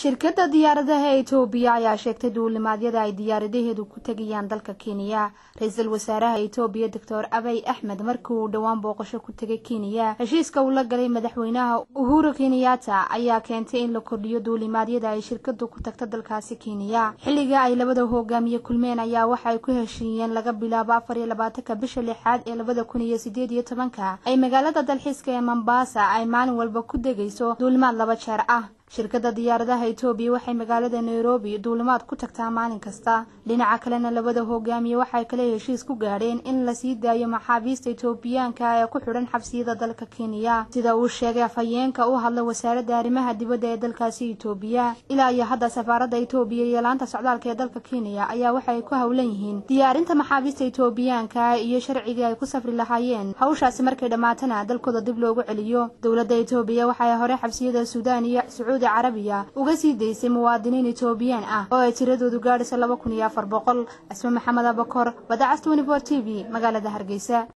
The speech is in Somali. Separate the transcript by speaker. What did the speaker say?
Speaker 1: shirkadda diyaaradaha etoobiya ayaa sheegtay duulimaadyada ay diyaaradaheedu ku tegayaan dalka kenya ra-iisul wasaaraha etoobiya doctor abay axmed markii uu dhowaan booqasho ku tegay kenya heshiiska uu la galay madaxweynaha uhuru kenyatta ayaa keentay in la kordhiyo duulimaadyada ay shirkadu ku tagto dalkaasi kenya xilliga ay labada hogaamiye kulmeen ayaa waxaay ku heshiiyeen laga bilaabo afar iyo labaatanka bisha lixaad ee labada kun iyo sideed iyo tobanka ay magaalada dalxiiska ee mombasa ay maalin walba ku degayso duulimaad laba jeer ah shirkadda diyaaradaha etoobiya waxay magaalada nairobi duulimaad ku tagtaa maalin kasta dhinaca kalena labada hogaamiye waxay kale heshiis ku gaadheen in la sii daayo maxaabiista etoobiyaanka ee ku xidhan xabsiyada dalka kenya sida uu sheegay afhayeenka u hadla wasaaradda arrimaha dibadda ee dalkaasi etoobiya ilaa iyo hadda safaaradda etoobiya iyo laanta socdaalka ee dalka kenya ayaa waxay ku howlan yihiin diyaarinta maxaabiista etoobiyaanka iyo sharcigii ay ku safri lahaayeen hawshaasi markay dhammaatana dalkooda dib loogu celiyo dowladda etoobiya waxay hore xabsiyada suudaan iyo sacuudi carabiya uga sii daysay muwaadiniin etoobiyaan ah oo ay tiradoodu gaadhayso laba kun iyo afar boqol cisme maxamed abakor badacas twenty four t v magaalada hargeysa